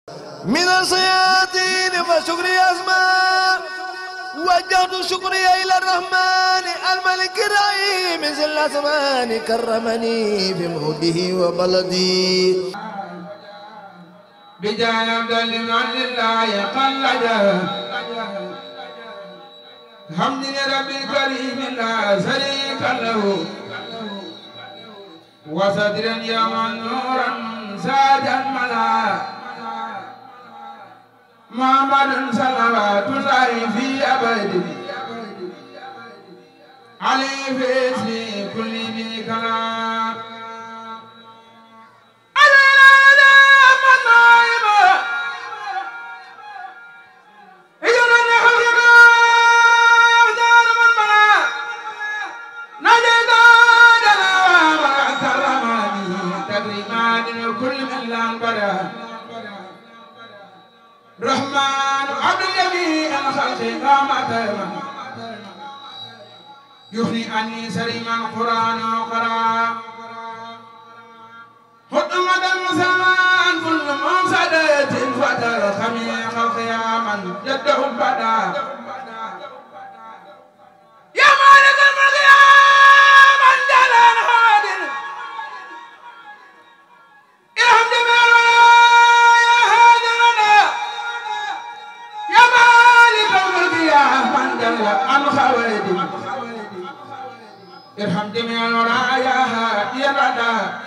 من الصيادين فشكري أسماء وجهت شكري إلى الرحمن الملك الرحيم ذي الأزمان كرمني بموده وبلدي بجاي عبد لمن لله قلد حمد رب الكريم لا شريك له وصدرا يوما نورا سادا ملا محمد صلوات الله في أبد عليه في اسمي كل ذي كلام رحمن عبد الجميع الخلق قامت يغني عني سليما القرآن وقرآن خدمة المسلمان كل مفسدة فتر خميق القياما جده بدا يا مالك الملك يا من جلال هادر ارحم جميع الولايا هادرنا يا مالك الملك يا من جل عن خوادم ارحم جميع الولايا هادرنا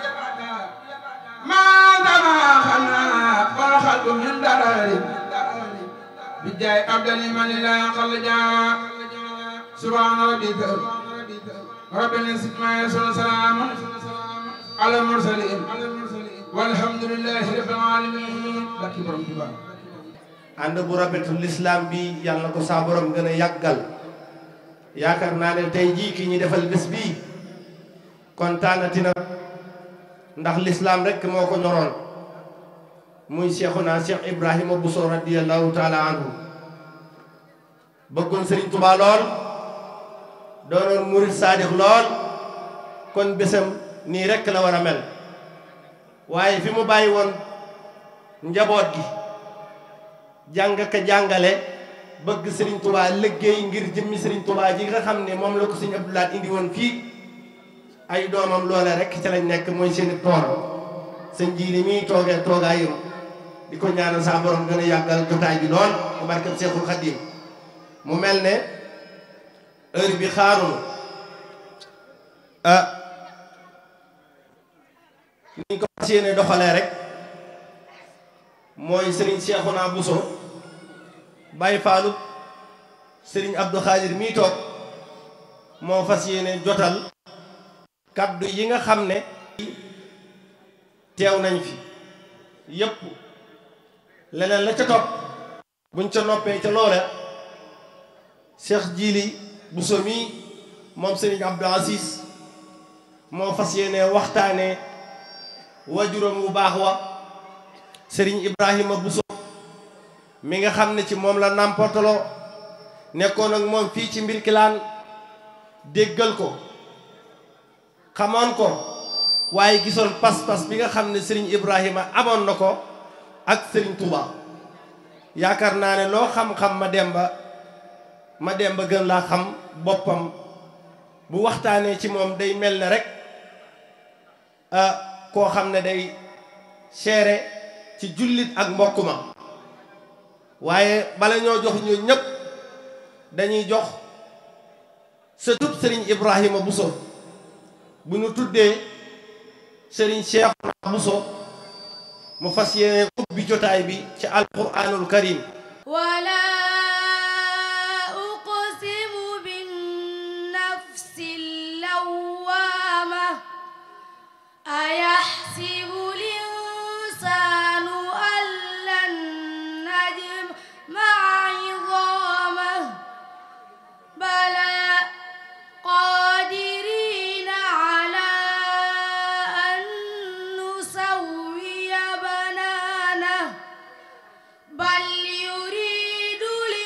ما دما خلنا والخلق من درر بجاي عبد لمن لا يقل جاء سبحان ربك رب العزة ما يصل سلام على المرسلين والحمد لله رب العالمين barki borom Tuuba ànd bu rafetu lislaam bi yàlla na ko saa borom gën a yàggal yaakaar naa ne tey jii ki ñu defal bés bii kontaanati na ndax lislaam rek moo ko ñoroon muy Cheikhuna Cheikh Ibrahima Bousso radiyallahu taala anhu bëggoon Sëriñ Tuubaa lool doonoon murit saadix lool kon bésam nii rek la war a mel waaye fi mu bàyyi woon njaboot gi jàng ka jàngale bëgg Sëriñ Tuubaa liggéey ngir jëmmi Sëriñ Tuubaa ji nga xam ne moom la ko Sëriñ Abdou Lahad indi woon fii ay doomam loole rek ca lañ nekk mooy seeni tool sëñ ji li muy toogee toogaayam di ko ñaanal saa borom gën a yàggal jotaay bi lool bu barkeb Seexul Xadiim mu mel ne heure bi xaarunu ah ni ko fas yéene doxalee rek mooy sëriñ Seexuna Buso Baay Faalu sëriñ Abdou Xaadir mii toog moo fas yéene jotal kaddu yi nga xam ne teew nañ fi yépp leneen la ca topp buñ ca noppee ca loola Cheikh Jili Bousso mi moom Serigne Abdou Aziz moo fas yéene waxtaane wajuram wu baax wa Serigne Ibrahima Bousso mi nga xam ne ci moom la nàmportaloo nekkoon ak moom fii ci mbir kilaan déggal ko xamoon ko waaye gisoon pas-pas bi nga xam ne Serigne Ibrahima amoon na ko ak Serigne Touba yaakaar naa ne loo xam-xam ma demba ma demba gën laa xam boppam bu waxtaanee ci moom day mel ne rek koo xam ne day seere ci jullit ak mbokk ma waaye bala ñoo jox ñu ñëpp dañuy jox sëtub Serigne Ibrahima Bousso bu ñu tuddee Serigne Cheikhouna Bousso mu fas yéene ubbi jotaay bi ci alquranul karim ولا أقسم بالنفس اللوامة أيحسب الإنسان أن لن نجمع عظامه بلى قادرين على أن نسوي بنانه بل يريد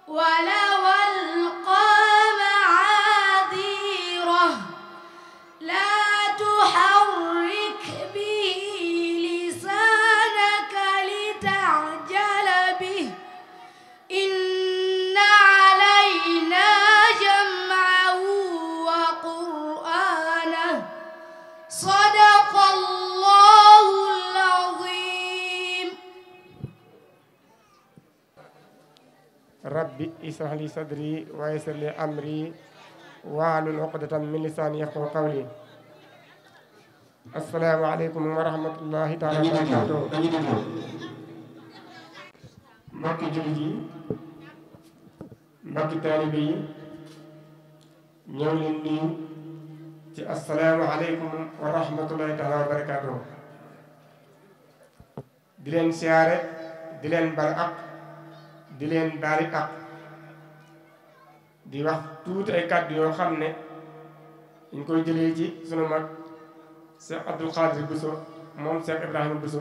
ولو ألقى معاذيره لا تحرك به لسانك لتعجل به إن علينا جمعه وقرآنه صدق الله العظيم rabbi israh li sadri wa yassir li amri wahlul uqdatan min lisani yafqahu qawli assalaamu aleykum wa rahmatullahi taala wa barakatuh mbokki jullit yi mbokki taalibe yi ñëw leen nuyu ci assalaamu aleykum wa rahmatullahi taala wa barakatuh di leen siyaare di leen bal ak di leen baali ak di wax tuuti ay kàddu yoo xam ne ñu koy jëlee ci sunu mag Cheikh Abdoul Khadir Bousso moom Cheikh Ibrahima Bousso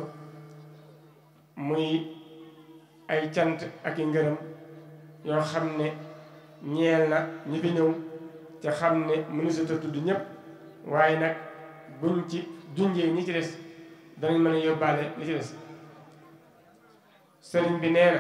muy ay cant ak i ngërëm yoo xam ne ñeel na ñi fi ñëw ca xam ne mënusut a tudd ñëpp waaye nag buñ ci junjee ñi ci des danañ mën a yóbbaale li ci des sëriñ bi nee na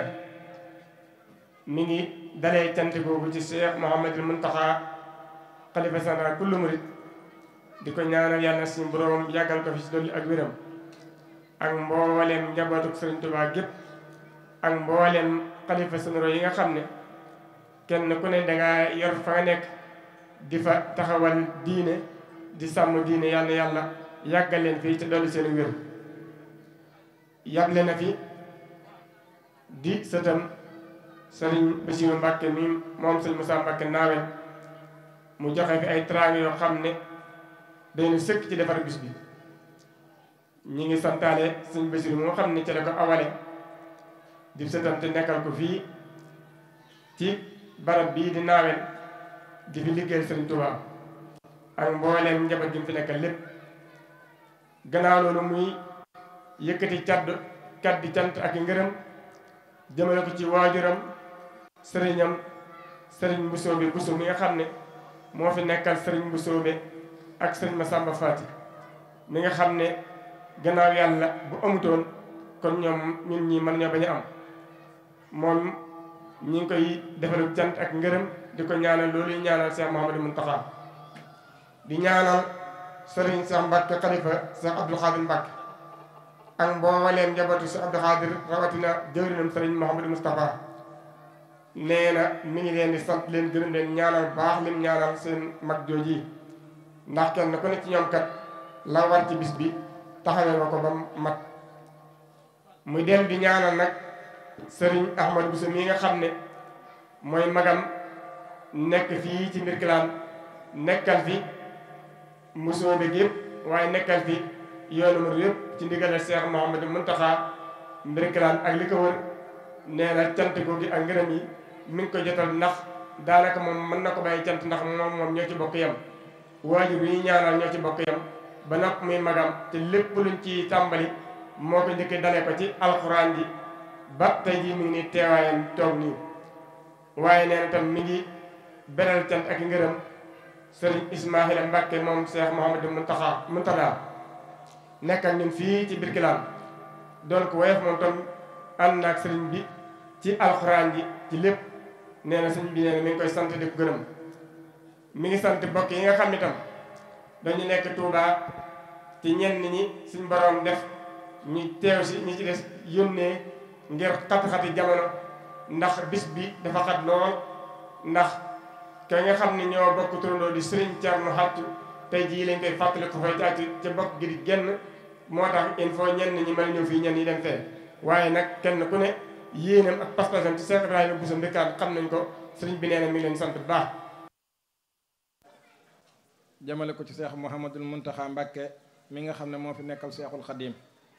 mi ngi dalee cant googu ci Cheikh Mouhamadul Muntaxa xalifa général kullu murit di ko ñaanal yàlla suñu borom yàggal ko fi si dolli ak wéram ak mbooleem njabootuk Sëriñ Tuubaa gépp ak mbooleem xalifa généraux yi nga xam ne kenn ku ne dangaa yor fa nga nekk di fa taxawal diine di sàmm diine yàlla yàlla yàggal leen fii te dolli seen wér yàble na fi di sëtam sëriñ Bassirou Mbàkke mi moom sëriñ Moussa Mbàkke naawel mu joxe fi ay trang yoo xam ne dañu sëkk ci defar bis bi ñi ngi santaale sëriñ Bassirou moo xam ne ci la ko awale di sëtam te nekkal ko fii ci barab bii di naawel di fi liggéeyal sëriñ Touba ak mbooleem njaboot gi mu fi nekkal lépp gannaaw loolu muy yëkkati caddu kaddi cant ak i ngërëm jëmale ko ci waajuram sëriñam sëriñ Mbusoobe Buso mi nga xam ne moo fi nekkal sëriñ Mbusoobe ak sëriñ Masamba Faati mi nga xam ne gannaaw yàlla bu amutoon kon ñoom ñun ñi mën ñoo bañ a am moom ñi ngi koy defalu cant ak ngërëm di ko ñaanal loolu ñaanal Cheikh Mouhamadou Mountakha di ñaanal sëriñ Cheikh Mbacke xalifa Cheikh Abdou Khadir Mbacke ak mbooleem njabootu Cheikh Abdou Khadir rawatina jëwrinam sëriñ Mouhamadou Moustapha nee na mi ngi leen di sant leen gërëm leen ñaanal baax lim ñaanal seen mag jooji ndax kenn ku ne ci ñoom kat la war ci bis bi taxawee nga ko ba mat muy del di ñaanal nag sëriñ Ahmad Bousso mii nga xam ne mooy magam nekk fii ci Mbirkilaan nekkal fi Mbusoobe gi yëpp waaye nekkal fi yoonu murid yëpp ci ndigalal Cheikh Mouhamadou Mountakha Mbirkilaan ak li ko wër nee na cant googu ak ngërëm yi mi ngi ko jotal ndax daanaka moom mën na ko bàyyi cant ndax moom moom ñoo ci bokk yam waajur yi ñaanal ñoo ci bokk yam ba nag muy magam te lépp luñ ci tàmbali moo ko njëkkee dalee ko ci alxuraan ji ba tey jii mi ngi nii teewaayam toog nii waaye nee na tam mi ngi beral cant ak ngërëm sëriñ Ismaahila Mbàkke moom Cheikh Mouhamadou Mountakha Mountakha nekk ak ñun fii ci Birkilaan doon ko woyof moom tam ànd naag sëriñ bi ci alxuraan ji ci lépp nee na sëriñ bi nee na mi ngi koy sant di ko gërëm mi ngi sant bokk yi nga xam ne tam dañu nekk Touba ci ñenn ñi suñ borom def ñu teew si ñi ci des yónnee ngir xat-xati jamono ndax bis bi dafa xat lool ndax ka nga xam ne ñoo bokk turandoo di sëriñ Thierno Xattu tey jii lañ koy fàttali ko fay caati ca bokk gi di genn moo tax il faut ñenn ñi mën ñëw fii ñenn ñi dem fee waaye nag kenn ku ne yéenam ak pas-pasam ci Cheikh Ibrahima Bousso Mbirkilaan xam nañ ko sëriñ bi nee na mi ngi leen sant bu baax jëmale ko ci seex Mouhamadul Muntaxa Mbàkke mi nga xam ne moo fi nekkal seexul xadiim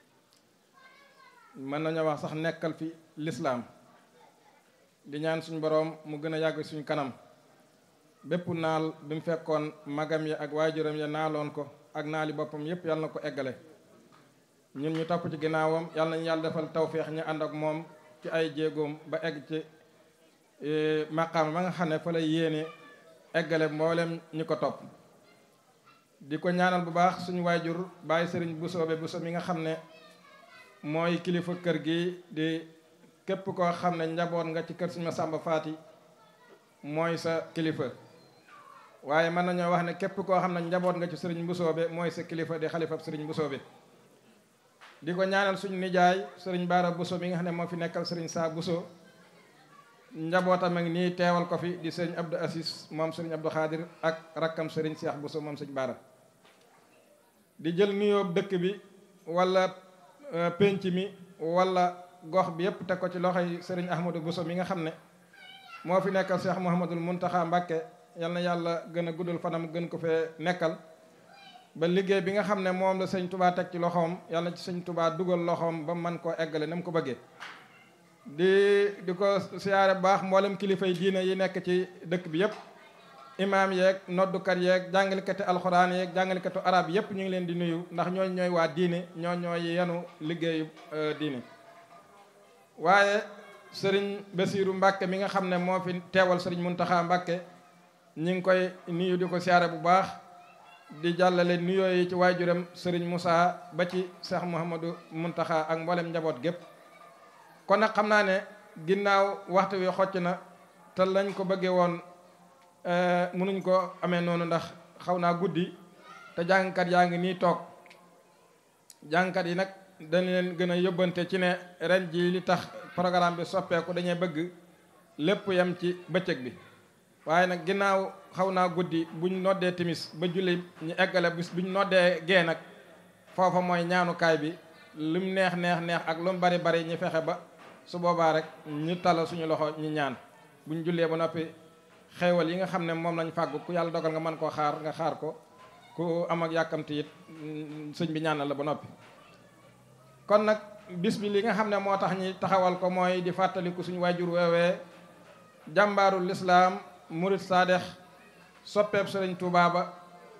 mën nañoo wax sax nekkal fi lislaam di ñaan suñ boroom mu gën a yàgg suñ kanam bépp naal bi mu fekkoon magam ya ak waajuram ya naaloon ko ak naali boppam yépp yàlla na ko eggale ñun ñu topp ci ginnaawam yàlla nañu yàlla defal tawféex ñu ànd ak moom ci ay jéegoom ba egg ci maqaama ma nga xam ne fa lay yéene eggale mboolem ñi ko topp di ko ñaanal bu baax suñu waajur bàyyi sëriñ Busoobe Buso mi nga xam ne mooy kilifa kër gi di képp koo xam ne njaboot nga ci kër suñu Masamba Faati mooy sa kilifa waaye mën nañoo wax ne képp koo xam ne njaboot nga ci sëriñ Busoobe mooy sa kilifa di xalifab sëriñ Busoobe di ko ñaanal suñu nijaay sëriñ Baara Buso mi nga xam ne moo fi nekkal sëriñ Saa Buso njabootam ak nii teewal ko fi di sëriñ Abdou Assis moom sëriñ Abdou Xaadir ak rakkam sëriñ Seex Buso moom sëriñ Baara di jël nuyoo dëkk bi wala pénc mi wala gox bi yépp teg ko ci loxoy sëriñ Ahmadou Buso mi nga xam ne moo fi nekkal Seex Muhammadul Muntaxa Mbàkke yal na yàlla gën a guddal fanam gën ko fee nekkal ba liggéey bi nga xam ne moom la sëñ tubaa teg ci loxoom yàlla ci sëñ tubaa dugal loxoom ba man koo eggale na mu ko bëggee di di ko siyaare bu baax mboolem kilifay diine yi nekk ci dëkk bi yëpp imaam yeeg noddukat yeeg jàngalikati alxuraan yeeg jàngalikatu arab yëpp ñu ngi leen di nuyu ndax ñooñ ñooy waa diine ñoo ñooy yenu liggéeyu diine waaye sëriñ Basiiru Mbàkke mi nga xam ne moo fi teewal sëriñ Muntaxa Mbàkke ñi ngi koy nuyu di ko siyaare bu baax di jàllale nuyoo yi ci waajuram sëriñ Moussa ba ci Cheikh Mouhamadou Muntaxa ak mboolem njaboot gépp kon nag xam naa ne ginnaaw waxtu wi xocc na te lañ ko bëggee woon mënuñ ko amee noonu ndax xaw naa guddi te jàngkat yaa ngi nii toog jàngkat yi nag dañ leen gën a yóbbante ci ne ren ji li tax programme bi soppeeku dañuy bëgg lépp yem ci bëccëg bi waaye nag ginnaaw xaw naa guddi buñ noddee timis ba julli ñu eggale bis buñ noddee gee nag foofa mooy ñaanukaay bi lum neex neex neex ak lu mu bari bari ñu fexe ba su boobaa rek ñu tala suñu loxo ñu ñaan buñ jullee ba noppi xeewal yi nga xam ne moom lañ fàggu ku yàlla dogal nga mën koo xaar nga xaar ko ku am ak yàkkamti it sëñ bi ñaanal la ba noppi kon nag bis bi li nga xam ne moo tax ñi taxawal ko mooy di fàttaliku suñu waajur weewee jàmbaarul lislaam murit saadex soppeeb sëriñ Tuubaa ba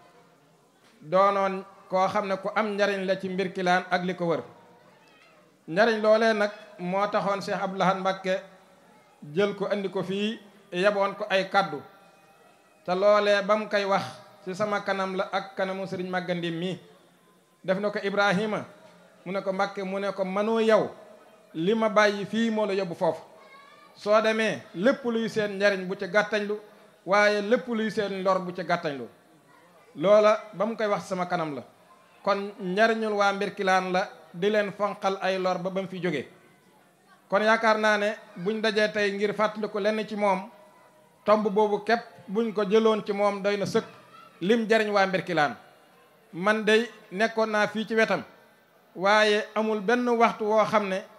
doonoon koo xam ne ku am njariñ la ci mbir kilaan ak li ko wër njariñ loolee nag moo taxoon Cheikh Abdou Lahad Mbacké jël ko andi ko fii yeboon ko ay kaddu te loolee ba mu koy wax ci sama kanam la ak kanamu sëriñ màggandim mi def na ko Ibrahima mu ne ko Mbacké mu ne ko mënoo yow li ma bàyyi fii moo la yóbbu foofu soo demee lépp luy seen njariñ bu ci gàttañlu waaye lépp luy seen lor bu ci gàttañlu loola ba mu koy wax sama kanam la kon njariñul waa mbirkilaan la di leen fonqal ay lor ba ba mu fi jógee kon yaakaar naa ne buñ dajee tey ngir fàttaliku lenn ci moom tomb boobu képp buñ ko jëloon ci moom doy na sëkk lim jariñ waa mbirkilaan man day nekkoon naa fii ci wetam waaye amul benn waxtu woo xam ne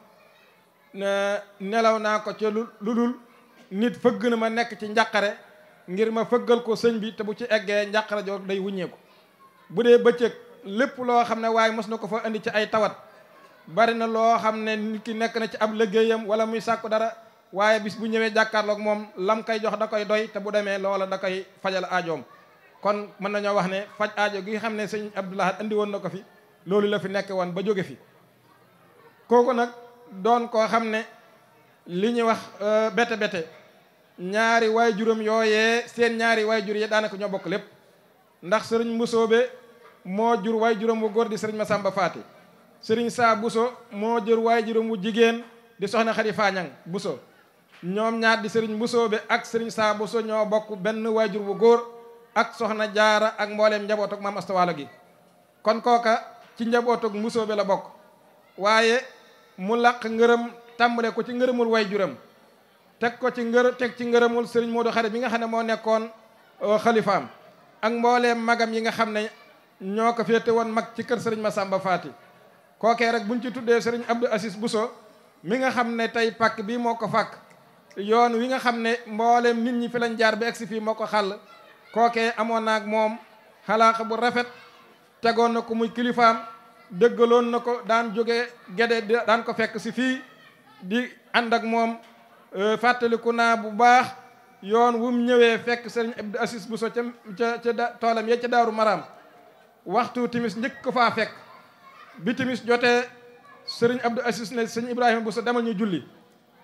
nelaw naa ko ca lu dul nit fëgg na ma nekk ci njàqare ngir ma fëggal ko sëñ bi te bu ci eggee njàqare joo day wuññeeku bu dee bëccëg lépp loo xam ne waaye mos na ko fa indi ci ay tawat bari na loo xam ne nit ki nekk na ci ab liggéeyam wala muy sàkku dara waaye bis bu ñëwee jàkkaarloog moom lam koy jox da koy doy te bu demee loola da koy fajal aajoom kon mën nañoo wax ne faj aajo gi xam ne sëñ Abdou Lahad indi woon na ko fi loolu la fi nekk woon ba jóge fi kooku nag doon koo xam ne li ñuy wax bete bete ñaari waay juróom yooyee seen ñaari waay jur yi daanaka ñoo bokk lépp ndax sëriñ Mbusoobe moo jur waay juróom wu góor di sëriñ Masamba Faati sëriñ Saa Buso moo jur waay juróom wu jigéen di soxna Xadi Faañang Buso ñoom ñaar di sëriñ Mbusoobe ak sëriñ Saa Buso ñoo bokk benn waay jur wu góor ak soxna Jaara ak mbooleem njabootug maam astawaalo gi kon kooka ci njabootug Mbusoobe la bokk waaye mu laq ngërëm tàmbale ko ci ngërëmul way juram teg ko ci ngër teg ci ngërëmul sëriñ Modou Xarit bi nga xam ne moo nekkoon xalifaam ak mbooleem magam yi nga xam ne ñoo ko féete woon mag ci kër sëriñ Massamba Faati kookee rek buñ ci tuddee sëriñ Abdou Assis Bousso mi nga xam ne tey pàkk bii moo ko fàkk yoon wi nga xam ne mbooleem nit ñi fi lañ jaar ba egsi fii moo ko xàll kookee amoon naag moom xalaaxa bu rafet tegoon na ko muy kilifaam dëggaloon na ko daan jóge gede daan ko fekk si fii di ànd ak moom fàttaliku naa bu baax yoon wu mu ñëwee fekk sëriñ Abdou Assis Bousso ca ca ca toolam ya ca daaru maraam waxtu timis njëkk ko faa fekk bi timis jotee sëriñ Abdou Assis ne sëñ Ibrahima Bousso demal ñu julli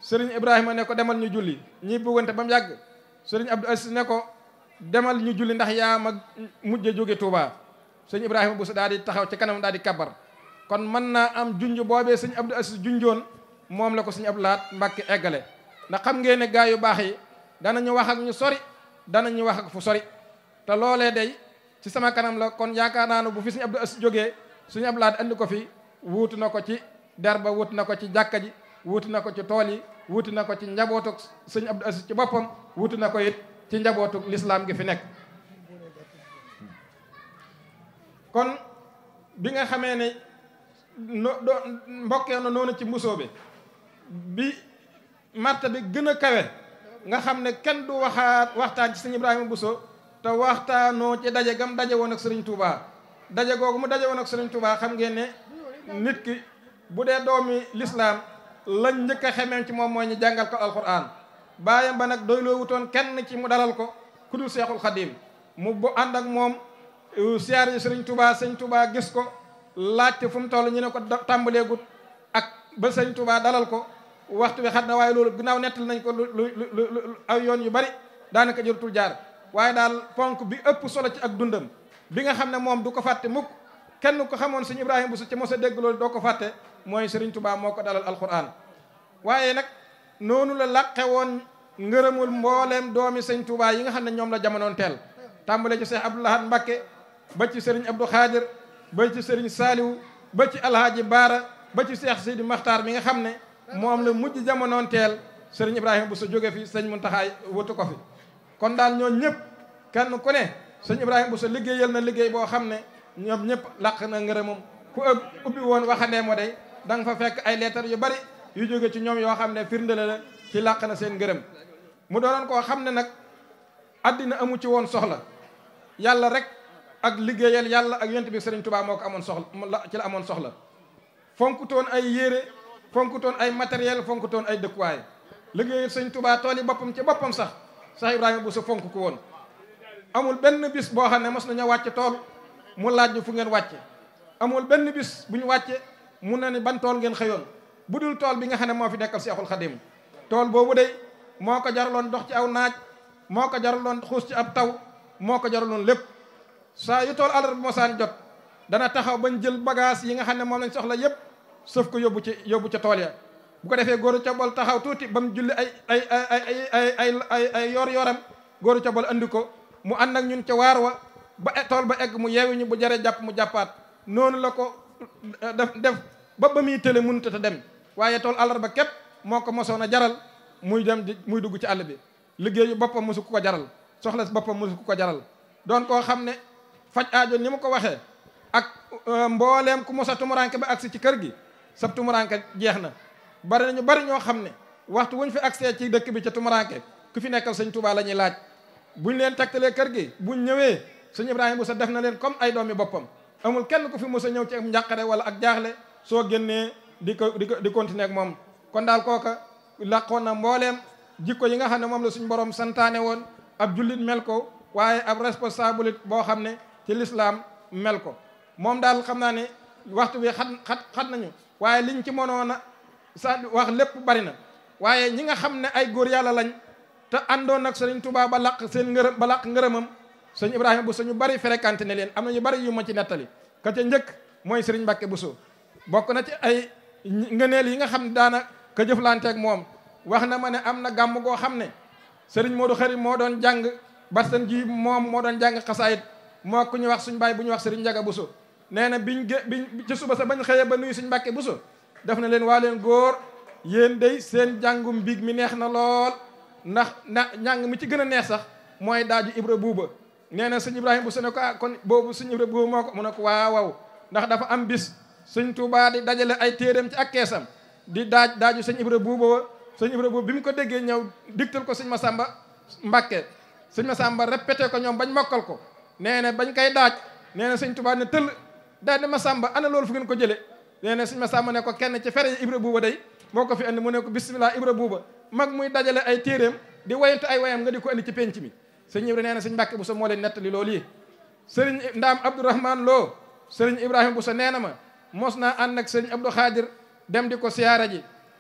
sëriñ Ibrahima ne ko demal ñu julli ñi buggante ba mu yàgg sëriñ Abdou Aziz ne ko demal ñu julli ndax yaa ma mujj jóge Touba sëñ Ibrahima Bousso daal di taxaw ci kanam daal di kabar kon mën naa am junj boobee sëñ Abdou Aziz junjoon moom la ko sëñ Abdou Lahat Mbàkke eggale ndax xam ngeen ne gaa yu baax yi danañu wax ak ñu sori danañu wax ak fu sori te loolee day ci sama kanam la kon yaakaar naa ne bu fi sëñ Abdou Aziz jógee sëñ Abdou Lahat andi ko fi wuutu na ko ci der ba wuutu na ko ci jàkka ji wuutu na ko ci tool yi wuutu na ko ci njabootuk sëñ Abdou Aziz ci boppam wuutu na ko it ci njabootuk lislaam gi fi nekk kon bi nga xamee ne no do mbokkee na noonu ci mbusoo bi bi marta bi gën a kawe nga xam ne kenn du waxaat waxtaan ci sëñ Ibrahima Bousso te waxtaanoo ci daje gam daje woon ak sëriñ Touba daje googu mu daje woon ak sëriñ Touba xam ngeen ne nit ki bu dee doomi lislaam lañ njëkk a xemeem ci moom mooy ñu jàngal ko alquran baayam ba nag doyloo wutoon kenn ci mu dalal ko ku dul seexul xadim mu bu ànd ak moom siyaar yi sëriñ Touba sëñ Touba gis ko laajte fu mu toll ñu ne ko tàmbaleegut ak ba sëñ Touba dalal ko waxtu bi xat na waaye loolu ginnaaw nettal nañ ko lu lu lu aw yoon yu bari daanaka jërutul jaar waaye daal ponk bi ëpp solo ci ak dundam bi nga xam ne moom du ko fàtte mukk kenn ko xamoon sëñ Ibrahima Bousso ci mos a dégg loolu doo ko fàtte mooy sëriñ Touba moo ko dalal alquran waaye nag noonu la laqe woon ngërëmul mbooleem doomi sëñ Touba yi nga xam ne ñoom la jamonoon teel tàmbale ci Cheikh Abdou Lahad Mbacké ba ci sëriñ Abdou Khadir ba ci sëriñ Saliou ba ci alhaaji Baara ba ci Cheikh Sidi Makhtar mi nga xam ne moom la mujj jamonoon teel sëriñ Ibrahima Bousso jóge fi sëñ Muntaxa wutu ko fi kon daal ñoo ñëpp kenn ku ne sëñ Ibrahima Bousso liggéeyal na liggéey boo xam ne ñoom ñëpp laq na ngërëmam ku ëpp ubbi woon waxandee moo day da nga fa fekk ay leetar yu bari yu jóge ci ñoom yoo xam ne firnde la ci làq na seen ngërëm mu doonoon koo xam ne nag addina amu ci woon soxla yàlla rek ak liggéeyal yàlla ak yonent bi sëriñ Touba moo ko amoon soxla ci la amoon soxla fonkutoon ay yére fonkutoon ay matériel fonkutoon ay dëkkuwaay liggéeyal sëriñ Touba tool yi boppam ci boppam sax sax Ibrahima Bousso fonk ko woon amul benn bis boo xam ne mos nañoo wàcce tool mu laaj ñu fu ngeen wàcce amul benn bis bu ñu wàcce mun na ni ban tool ngeen xëyoon bu dul tool bi nga xam ne moo fi nekkal Seexul Xadim tool boobu de moo ko jaraloon dox ci aw naaj moo ko jaraloon xuus ci ab taw moo ko jaraloon lépp saa yu tool àllarba mosaan jot dana taxaw bañ jël bagage yi nga xam ne moom lañ soxla yépp sëf ko yóbbu ci yóbbu ca tool ya bu ko defee góoru cobol taxaw tuuti ba mu julli ay ay ay ay ay ay ay ay yor yoram góoru cobol andi ko mu ànd ak ñun ca waar wa ba tool ba egg mu yeewi ñu bu jare jàpp mu jàppaat noonu la ko def def ba ba muy tële mënut a dem waaye tool àllarba képp moo ko mosoon a jaral muy dem di muy dugg ci àll bi liggéeyu boppam mosu ku ko jaral soxla si boppam mosu ku ko jaral doon koo xam ne faj aajo ni mu ko waxee ak mbooleem ku mos a tumuranke ba agsi ci kër gi sab tumuranke jeex na bari nañu bari ñoo xam ne waxtu wuñ fi agsee ci dëkk bi ca tumuranke ku fi nekkal sëñ Touba la ñuy laaj buñ leen tegtalee kër gi buñ ñëwee sëñ Ibrahima Bousso def na leen comme ay doomi boppam amul kenn ku fi mos a ñëw ci am njàqare wala ak jaaxle soo génnee di ko di ko di continuer ak moom kon daal kooka laqoon na mbooleem jikko yi nga xam ne moom la suñu borom santaane woon ab jullit mel ko waaye ab responsable boo xam ne ci lislaam mel ko moom daal xam naa ne waxtu bi xat xat xat nañu waaye liñ ci mënoon a sa wax lépp bari na waaye ñi nga xam ne ay góor yàlla lañ te àndoon nag sëriñ Touba ba laq seen ngërëm ba laq ngërëmam sëñ Ibrahima Bousso ñu bari fréquenté ne leen am na ñu bari yu ma ci nettali ka ca njëkk mooy sëriñ Mbacke Bousso bokk na ci ay ngëneel yi nga xam ne daana ka jëflanteeg moom wax na ma ne am na gàmm goo xam ne sëriñ Modou Xarim moo doon jàng barsan ji moom moo doon jàng xasaayit moo ku ñu wax suñ baay bu ñu wax sëriñ Njaga Bousso nee na biñ gé biñ ci suba sa bañ xëyee ba nuyu suñ Mbàkke Bousso def na leen waa leen góor yéen day seen jàngum mbiig mi neex na lool ndax na njàng mi ci gën a neex sax mooy daaju Ibra Buuba nee na sëñ Ibrahima Bousso ne ko ah kon boobu sëñ Ibra Buuba moo ko mu ne ko waaw waaw ndax dafa am bis sëñ Touba di dajale ay téeréem ci ak keesam di daaj daaju sëñ Ibra Buuba sëñ Ibra Buuba bi mu ko déggee ñëw digtal ko sëñ Masamba Mbàkke sëñ Masamba répété ko ñoom bañ mokkal ko nee na bañ koy daaj nee na sëñ Touba ne tëll daal ne Masamba ana loolu fu ngeen ko jële nee na sëñ Masamba ne ko kenn ci fere Ibra Buuba day moo ko fi andi mu ne ko bismillah Ibra Buuba mag muy dajale ay téeréem di wayantu ay wayam nga di ko andi ci penc mi sëñ Ibra nee na sëñ Mbàkke Bousso moo leen nettali loolu yi sëriñ Ndaam Abdourahman Lo sëriñ Ibrahima Bousso nee na ma mos naa ànd ak sëriñ Abdou Khadir dem di ko siyaara ji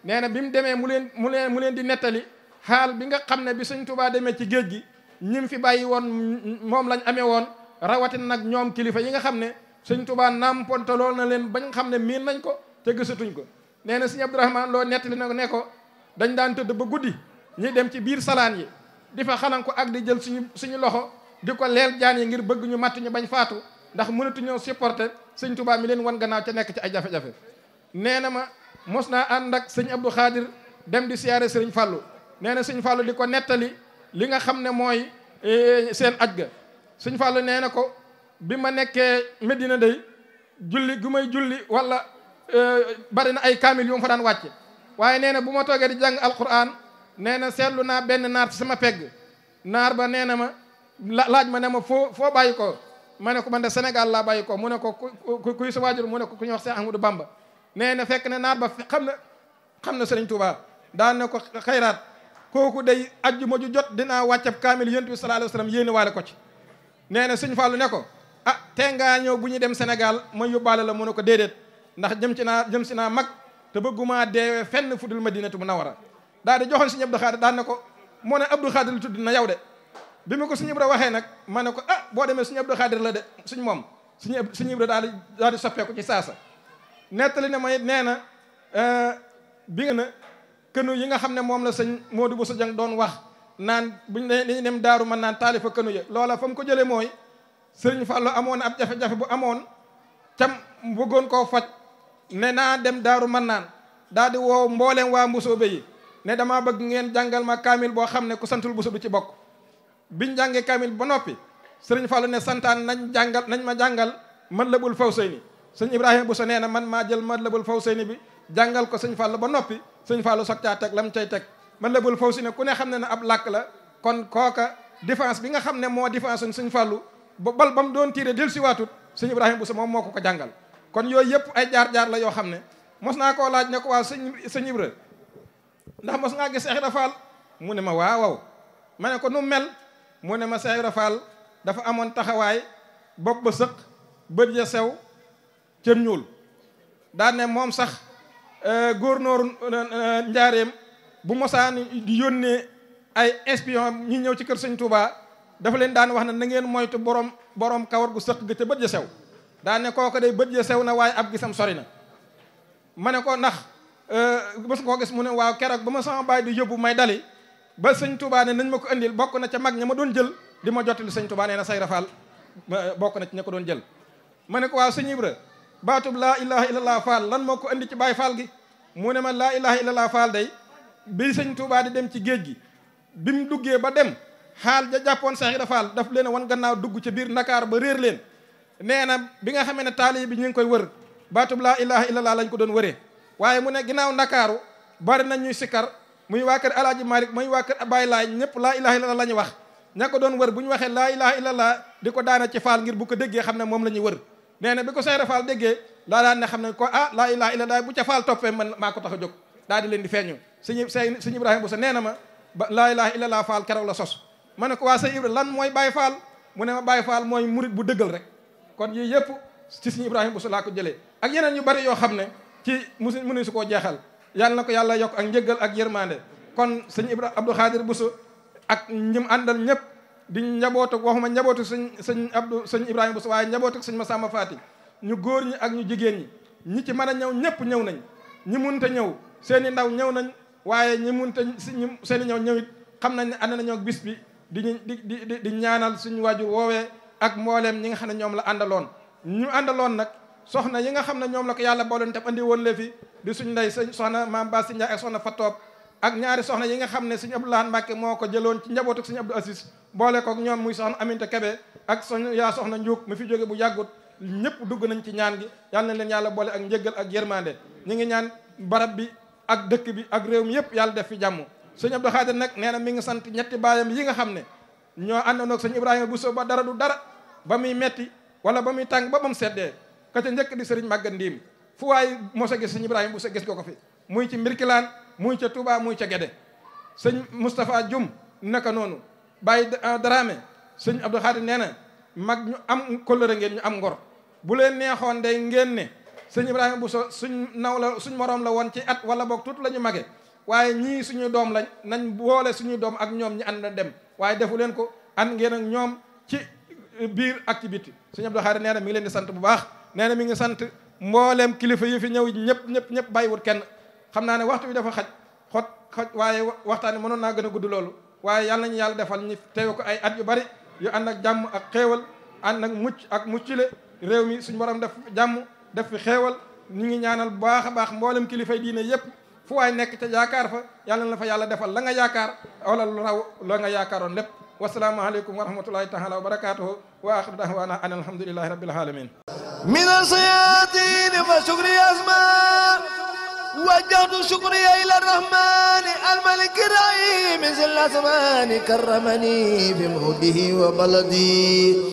nee na bi mu demee mu leen mu leen mu leen di nettali xaal bi nga xam ne bi sëñ Tuubaa demee ci géej gi ñim fi bàyyi woon moom lañ amee woon rawatina nag ñoom kilifa yi nga xam ne sëñ Tuubaa nàmpontalool na leen bañ xam ne miin nañ ko te gisatuñ ko nee na sëñ Abdourahmane loo nettali na ko ne ko dañ daan tëdd ba guddi ñuy dem ci biir salaan yi di fa xalan ko ak di jël suñu suñu loxo di ko leel jaan yi ngir bëgg ñu matt ñu bañ faatu ndax mënatuñoo supporter sëñ Tuubaa mi leen wan gannaaw ca nekk ci ay jafe-jafe nee na ma mos naa ànd ak sëñ Abdou Khadir dem di siyaare sëriñ Fallou nee na sëñ Fallou di ko nettali li nga xam ne mooy seen aj ga sëñ Fallou nee na ko bi ma nekkee Medina day julli gu may julli wala bari na ay kaamil yu ma fa daan wàcce waaye nee na bu ma toogee di jàng alquran nee na seetlu naa benn naar ci sama pegg naar ba nee na ma laaj ma ne ma foo foo bàyyi ko ma ne ko man de Sénégal laa bàyyi ko mu ne ko ku kuy sa waajur mu ne ko ku ñuy wax Cheikh Ahmadou Bamba nee na fekk ne naar ba xam na xam na Sëriñ Tuubaa daan ne ko xayraat kooku day ajjuma ju jot dinaa wàccab kaamil yonent bi sallallahu alayhi wa sallam yéene waale ko ci nee na sëñ Fallou ne ko ah tee ngaa ñëw bu ñu dem Sénégal ma yóbbaale la mu ne ko déedéet ndax jëm ci naa jëm si naa mag te bëgguma deewee fenn fudul Madinatu Munawwara daal di joxoon sëñ Abdou Khadir daan ne ko moo ne Abdou Khadir lu tudd na yow de bi ma ko sëñ Ibra waxee nag ma ne ko ah boo demee sëñ Abdou Khadir la de suñ moom suñu sëñ Ibra daal di daal di soppeeku ci saasa nettali na may nee na bi nga na kënu yi nga xam ne moom la sëñ Modou Bousso Dieng doon wax naan buñ ne dañuy dem daaru mën naan taalifa kënu ya loola fa mu ko jëlee mooy sëriñ Fallou amoon ab jafe-jafe bu amoon cam bëggoon koo faj ne naa dem daaru mën naan daal di woo mbooleem waa mbusoobe yi ne damaa bëgg ngeen jàngal ma kaamil boo xam ne ku santul buso du ci bokk biñ jàngee kaamil ba noppi sëriñ Fallou ne santaan nañ jàngal nañ ma jàngal man la bul faw sëy ni sëñ Ibrahima Bousso nee na man maa jël man la bul faw sëy ni bi jàngal ko sëñ Fallou ba noppi sëñ Fallou soog caa teg lam cay teg man la bul faw si ne ku ne xam ne ne ab làkk la kon kooka défense bi nga xam ne moo défense suñ sëñ Fallou ba bal ba mu doon tiire del si waatut sëñ Ibrahima Bousso moom moo ko ko jàngal kon yooyu yëpp ay jaar-jaar la yoo xam ne mos naa koo laaj ne ko waaw sëñ sëñ Ibra ndax mos ngaa gis Cheikh Ibra Fall mu ne ma waaw waaw ma ne ko nu mel mu ne ma Cheikh Ibra Fall dafa amoon taxawaay bopp ba sëq bët ya sew cër ñuul daan ne moom sax góornóoru njaareem bu mosaan di yónnee ay espion ñi ñëw ci kër sëñ Touba dafa leen daan wax ne na ngeen moytu borom borom kawar gu sëq ga te bët ya sew daan ne kooku day bët ya sew na waaye ab gisam sori na ma ne ko ndax mos koo gis mu ne waaw keroog ba ma sama baay di yóbbu may dali ba sëñ Touba ne nañ ma ko indil bokk na ca mag ña ma doon jël di ma jottali sëñ Touba nee na say rafal bokk na ci ña ko doon jël ma ne ko waaw sëñ Ibra baatub laa ilaha illallah faal lan moo ko indi ci baay faal gi mu ne ma laa ilaha illallah faal day bi sëñ Touba di dem ci géej gi bi mu duggee ba dem xaal ja jàppoon Seex Ibra Faal daf leen wan gannaaw dugg ci biir Ndakaar ba réer leen nee na bi nga xamee ne taali bi ñu ngi koy wër baatub laa ilaha illallah lañ ko doon wëree waaye mu ne ginnaaw Ndakaaru bari nañ ñuy sikkar muy waa kër Alaaji Malik muy waa kër Baay Laay ñëpp laa ilaha illallah la ñu wax ña ko doon wër bu ñu waxee laa ilaha illallah di ko daana ci faal ngir bu ko déggee xam ne moom la ñuy wër nee na bi ko Seex Ibra Faal déggee laa daan ne xam ne ko ah laa ilaha illallah bu ca faal toppee man maa ko tax a jóg daal di leen di feeñu sëñ sëñ Ibrahima Bousso nee na ma ba laa ilaha illallah faal keroog la sos ma ne ko waa sëñ Ibra lan mooy Baay Faal mu ne ma Baay Faal mooy murit bu dëggal rek kon yii yëpp ci sëñ Ibrahima Bousso laa ko jëlee ak yeneen yu bari yoo xam ne ci musu mënu su koo jeexal yàlla na ko yàlla yokk ak njëggal ak yërmande kon sëñ Ibra Abdou Khadir Bousso ak ñim àndal ñëpp di njabootu waxuma njabootu sëñ sëñ Abdou sëñ Ibrahima Bousso waaye njabootu sëñ Massamba Faati ñu góor ñi ak ñu jigéen ñi ñi ci mën a ñëw ñëpp ñëw nañ ñi munta ñëw seen i ndaw ñëw nañ waaye ñi munta seen i ñëw ñëwit xam nañ ne ànd nañoo bis bi di di di di ñaanal suñu waajur woowee ak mbooleem ñi nga xam ne ñoom la àndaloon ñu àndaloon nag soxna yi nga xam ne ñoom la ko yàlla booloon tam andi woon le fi di suñ ndey sëñ soxna maam Ba si Ndiaye ak soxna Fatoob ak ñaari soxna yi nga xam ne suñu Abdoulahan Mbàkke moo ko jëloon ci njabootu suñu Abdou Aziz boole kook ñoom muy soxna Aminta Kebe ak soñ yaa soxna Njuuk mi fi jóge bu yàggut ñëpp dugg nañ ci ñaan gi yàlla na leen yàlla boole ak njëggal ak yërmande ñu ngi ñaan barab bi ak dëkk bi ak réew mi yëpp yàlla def fi jàmm sëñ Abdou Khadir nag nee na mi ngi sant ñetti baayam yi nga xam ne ñoo àndandoog sëñ Ibrahima Bousso ba dara du dara ba muy metti wala ba muy tàng ba ba mu seddee ka ca njëkk di sëriñ Màgga Ndiim fu waay mos a gis sëñ Ibrahima Bousso gis nga ko fi muy ci Mbirkilaan muy ca Touba muy ca Gede sëñ Moustapha Dioum naka noonu Baye Dramé sëñ Abdou Khadir nee na mag ñu am kóllëre ngeen ñu am ngor bu leen neexoon day ngeen ne sëñ Ibrahima Bousso suñ naw la suñ moroom la woon ci at wala boog tuut la ñu mage waaye ñii suñu doom lañ nañ boole suñu doom ak ñoom ñi ànd dem waaye defu leen ko ànd ngeen ak ñoom ci biir ak ci bitti sëñ Abdou Khadre nee na mi ngi leen di sant bu baax nee na mi ngi sant mbooleem kilifa yi fi ñëw ñëpp ñëpp ñëpp bàyyiwut kenn xam naa ne waxtu bi dafa xaj xot xoj waaye waxtaan mënoon naa gën a gudd loolu waaye yàlla nañu yàlla defal ñu teew ko ay at yu bari yu ànd ak jàmm ak xéewal ànd ak mucc ak muccile réew mi suñu borom def jàmm def fi xéewal ñu ngi ñaanal bu baax a baax mboolem kilifay diine yépp fu waay nekk ca yaakaar fa yàlla na fa yàlla defal la nga yaakaar wala lu raw la nga yaakaaroon lépp wasalaamaaleykum wa rahmatullahi taala wa barakatuhu wa axiru dahwaana an alhamdulillahi rabbil alamin من الصيادين فشكري أسماء وجهت شكري إلى الرحمن الملك الرحيم ذي الأزمان كرمني بموده وبلدي